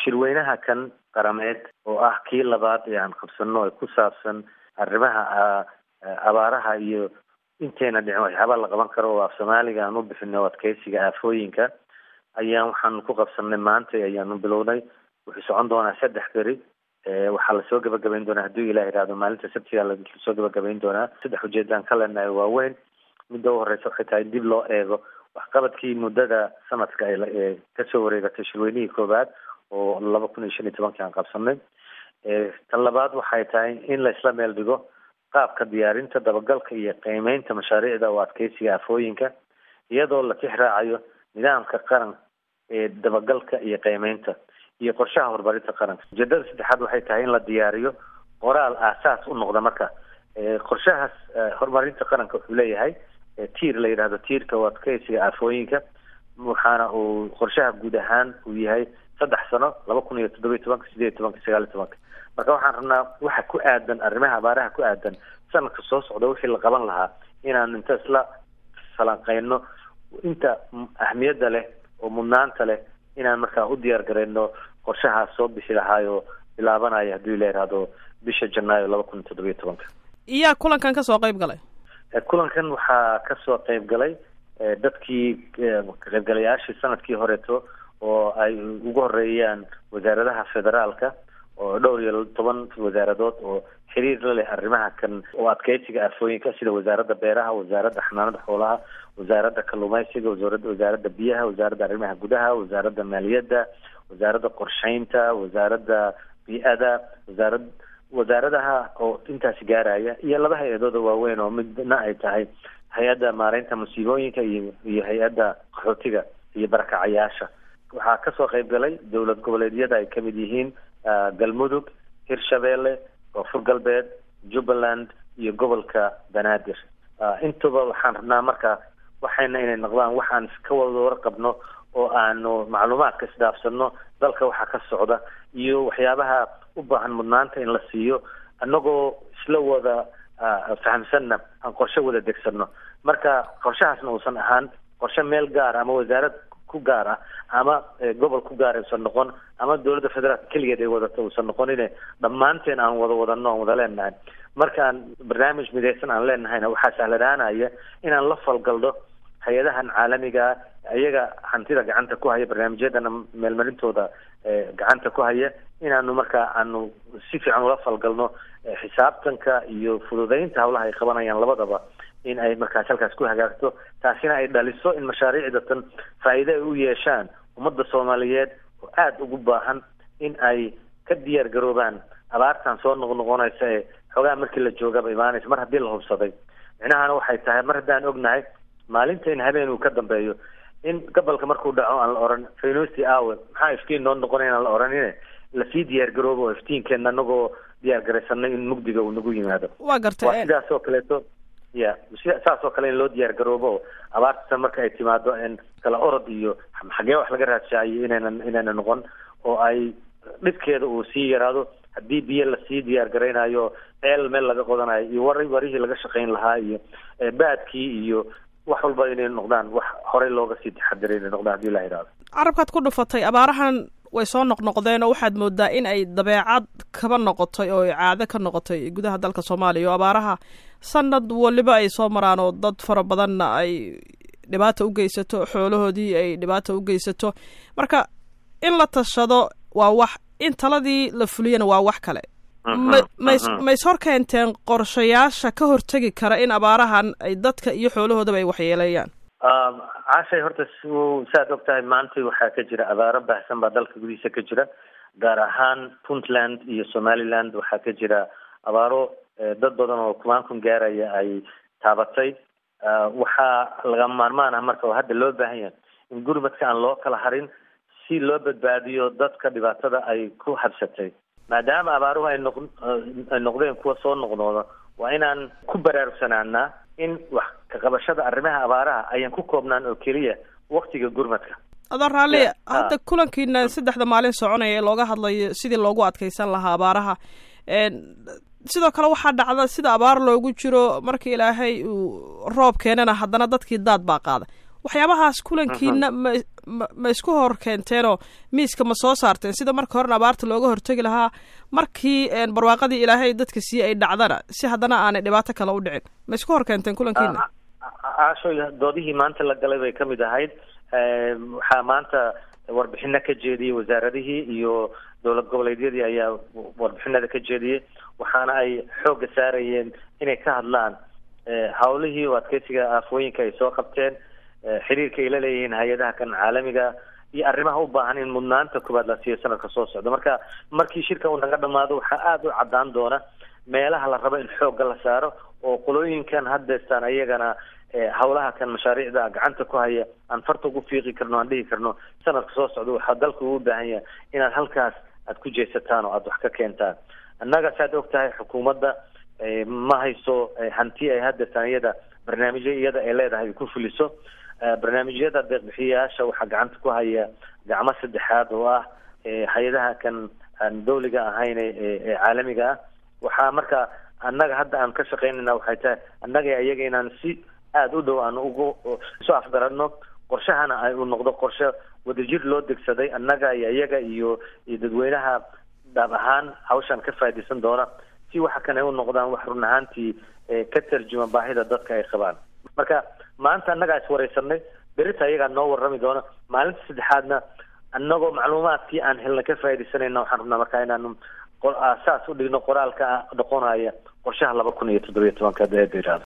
shirweynaha kan qarameed oo ah kii labaad ee aan qabsano ee ku saabsan arrimaha abaaraha iyo inteena dhicin waxyaabaa la qaban karo oo af soomaaliga aan u bixino adkeysiga aafooyinka ayaan waxaan ku qabsanay maanta ayaanu bilownay wuxuu socon doonaa saddex beri waxaa lasoo gabagabayn doonaa hadduu ilah ihahdo maalinta sabtiga lasoo gabagabayn doonaa saddex ujeedaan ka leenahay waaweyn midda u horeysa waxay tahay dib loo eego waxqabadkii muddada sanadka ee kasoo wareegatay shirweynihii koowaad oo laba kun iyo shan iyo tobankii aan qabsanay tan labaad waxay tahay in laisla meel dhigo qaabka diyaarinta dabagalka iyo qiimeynta mashaariicda oo adkeysiga afooyinka iyadoo la tix raacayo nidaamka qaran ee dabagalka iyo qiimeynta iyo qorshaha horumarinta qaranka ujeedada saddexaad waxay tahay in la diyaariyo qoraal aasaas u noqda marka qorshahaas horumarinta qaranka wuxuu leeyahay tiir la yidhahdo tiirka oo adkeysiga aafooyinka waxaana uu qorshaha guud ahaan uu yahay saddex sano laba kun iyo toddoba iyo tobanka sideed iyo tobanka sagaal iyo tobanka marka waxaan rabnaa waxa ku aadan arrimaha abaaraha ku aadan sanadka soo socda wixii la qaban lahaa inaan inta isla falanqeyno inta ahmiyadda leh oo mudnaanta leh inaan markaa u diyaar gareyno qorshahaas soo bixi lahaayo bilaabanaya haddii la yidhaahdo bisha janaayo laba kun iyo toddoba iyo tobanka iyaa kulankan kasoo qayb galay kulankan waxaa kasoo qayb galay dadkii kaqaybgalayaashii sanadkii horeeto oo ay ugu horeeyaan wasaaradaha federaalka oo dhowr iyo toban wasaaradood oo xiriir la leh arrimaha kan oo adkeysiga aafooyinka sida wasaaradda beeraha wasaaradda xanaanada xoolaha wasaaradda kalluumeysiga wasaaradda wasaaradda biyaha wasaaradda arrimaha gudaha wasaaradda maaliyadda wasaaradda qorsheynta wasaaradda bi-ada wasaarad wasaaradaha oo intaasi gaaraya iyo laba hay-adooda waaweyn oo midna ay tahay hay-adda maareynta musiibooyinka iyo iyo hay-adda qaxootiga iyo barakacayaasha waxaa kasoo qayb galay dowlad goboleedyada ay kamid yihiin galmudug hirshabeelle koonfur galbeed jubbaland iyo gobolka banaadir intuba waxaan rabnaa marka waxayna inay noqdaan waxaan ka wada warqabno oo aanu macluumaadka isdhaafsano dalka waxaa ka socda iyo waxyaabaha u baahan mudnaanta in la siiyo annagoo isla wada fahamsanna aan qorshe wada degsano marka qorshahaasna uusan ahaan qorshe meel gaar ama wasaarad ku gaar ah ama gobol ku gaar uusan noqon ama dowladda federaalka keligeed ay wadato uusan noqonine dhammaanteen aan wada wadano aan wada leenahay markaan barnaamij midaysan aan leenahayna waxaa sahlanaanaya inaan la falgalno hay-adahan caalamigaa iyaga hantida gacanta ku haya barnaamijyadana meelmarintooda gacanta ku haya inaanu markaa aanu si fiican ula falgalno xisaabtanka iyo fududeynta hawlaha ay qabanayaan labadaba in ay markaas halkaas ku hagaagto taasina ay dhaliso in mashaariicda tan faa'iide ay u yeeshaan ummadda soomaaliyeed oo aada ugu baahan in ay ka diyaar garoobaan abaartan soo noqnoqonaysa ee xoogaa markii la joogaba imaanaysa mar haddii la hubsaday micnahana waxay tahay mar haddaan ognahay maalinta in habeen uu ka dambeeyo in gobolka markuu dhaco aan la oran faynosti awe maxaa iftiin noo noqonay aan la oranine lasii diyaar garoobo oo iftiinkeena anagoo diyaar garaysanay in mugdiga uu nagu yimaado waa gartay waa sidaas oo kaleeto ya saas oo kale in loo diyaar garoobo abaarta marka ay timaado in kala orod iyo xagee wax laga raadsaayo inaynan inayna noqon oo ay dhibkeeda uu sii yaraado haddii biyo lasii diyaar garaynayo ceel meel laga qodanayo iyo war warihii laga shaqayn lahaa iyo baadkii iyo wax walba inay noqdaan wax horey looga sii taxadiray inay noqdaan hadii la yidhahdo carabkaad ku dhufatay abaarahan way soo noqnoqdeen oo waxaad moodaa in ay dabeecad kaba noqotay oo caado ka noqotay gudaha dalka soomaaliya oo abaaraha sanad waliba ay soo maraan oo dad fara badanna ay dhibaata u geysato xoolahoodii ay dhibaata u geysato marka in la tashado waa wax in taladii la fuliyana waa wax kale mays mays hor keenteen qorshayaasha ka hortegi kara in abaarahan ay dadka iyo xoolahoodaba ay waxyeeleeyaan caashay horta saad og tahay maanta waxaa ka jira abaaro baahsan baa dalka gudihiisa ka jira gaar ahaan puntland iyo somaliland waxaa ka jira abaaro dad badan oo kumaan kun gaaraya ay taabatay waxaa laga maarmaan ah marka oo hadda loo baahan yahay in gurmadka aan loo kala harin si loo badbaadiyo dadka dhibaatada ay ku habsatay maadaama abaaruhu ay noq ay noqdeen kuwa soo noqnooda waa inaan ku baraarugsanaanaa in wax ka qabashada arrimaha abaaraha ayaan ku koobnaan oo keliya waktiga gurmadka adoo raalli hadda kulankiina saddexda maalin soconaya ee looga hadlayo sidii loogu adkeysan lahaa abaaraha sidoo kale waxaa dhacda sida abaar loogu jiro marka ilaahay uu roob keenana haddana dadkii daad baa qaada waxyaabahaas kulankiina ma ma ma isku hor keenteenoo miiska ma soo saarteen sida marka horena abaarta looga hortegi lahaa markii barwaaqadii ilaahay dadka sii ay dhacdana si haddana aanay dhibaato kale u dhicin ma isku hor keenteen kulankiina caashoy doodihii maanta la galay bay ka mid ahayd waxaa maanta warbixino ka jeediyey wasaaradihii iyo dowlad goboleedyadii ayaa warbixinada ka jeediyey waxaana ay xoogga saarayeen inay ka hadlaan hawlihii o adkeysiga aafooyinka ay soo qabteen xiriirka ay la leeyihiin hay-adaha kan caalamiga iyo arrimaha u baahan in mudnaanta koowaad la siiyo sanadka soo socda marka markii shirka uu naga dhamaado waxaa aada u caddaan doona meelaha la rabo in xoogga la saaro oo qolooyinkan haddeestaan ayagana hawlaha kan mashaariicda gacanta ku haya aan farta ugu fiiqi karno aan dhihi karno sanadka soo socda waxaa dalka ugu baahan yahay inaad halkaas aad ku jeesataan oo aada wax ka keentaan annaga saad og tahay xukuumadda ma hayso hanti ay haddeestaan iyada barnaamijyo iyada ay leedahay ku fuliso barnaamijyada deeqbixiyayaasha waxaa gacanta ku haya gacmo saddexaad oo ah hay-adaha kan aan dawliga ahayn ee caalamiga ah waxaa marka annaga hadda aan ka shaqeynayna waxay tahay annaga iyaga inaan si aada u dhow aan ugu isu afgaradno qorshahana ay u noqdo qorshe wadajir loo degsaday annaga iyo iyaga iyo iyo dadweynaha dhaab ahaan hawshan ka faaidaysan doona si waxa kan ay u noqdaan wax run ahaantii ka tarjuma baahida dadka ay qabaan marka maanta annagaa iswareysanay berita ayagaa noo warrami doona maalinta saddexaadna annagoo macluumaadkii aan helna ka faaidaysanayna waxaan rabnaa markaa inaanu saas u dhigno qoraalka noqonaya qorshaha laba kun iyo toddobiyo tobanka